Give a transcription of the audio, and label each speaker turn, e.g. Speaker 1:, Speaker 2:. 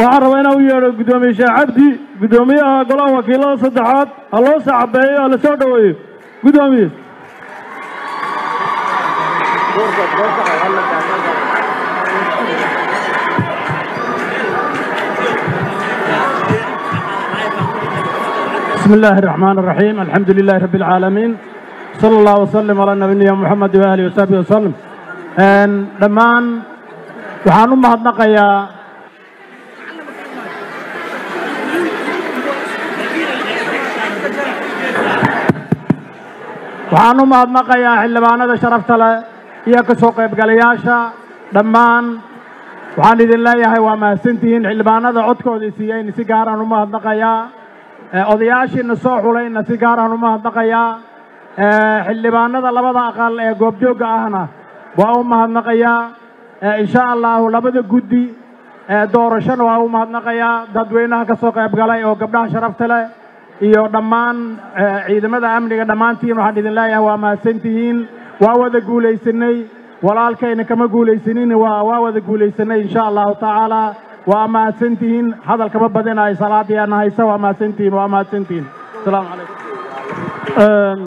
Speaker 1: waxaan rabaa inaan u yeedho guddoomiye sheekh cabdi guddoomiyaha golaha wakiilada saddexaad ha loo sacabeeyo ha la soo dhoweeyo guddoomiye بسم الله الرحمن الرحيم الحمد لله رب العالمين صلى الله وسلم على نبينا محمد وآله وصحبه وسلم dhammaan waxaan u mahadnaqayaa waxaan u mahadnaqayaa xildhibaanada sharafta leh iyo ka soo qaybgalayaasha dhammaan waxaan idin leeyahay waa mahadsantihiin xildhibaanada codkoodii siiyeyna si gaaraan u mahadnaqayaa odayaashiina soo xulayna si gaaraan u mahadnaqayaa xildhibaanada labada aqal ee goobjoogga ahna waa u mahadnaqayaa insha allahu labada guddi doorashona waa u mahadnaqayaa dadweynaha ka soo qayb galay oo gabdhaha sharafta leh iyo dhammaan ciidamada amniga dhammaantiin waxaan idin leeyahay waa mahadsantihiin waa wada guulaysanay walaalkayna kama guulaysanin waa waa wada guulaysanay insha allahu tacaala waa mahadsantihiin hadal kama badinayo salaadiyaana haysa waa mahadsantihiin waa mahadsantihiin asalaamu calaykum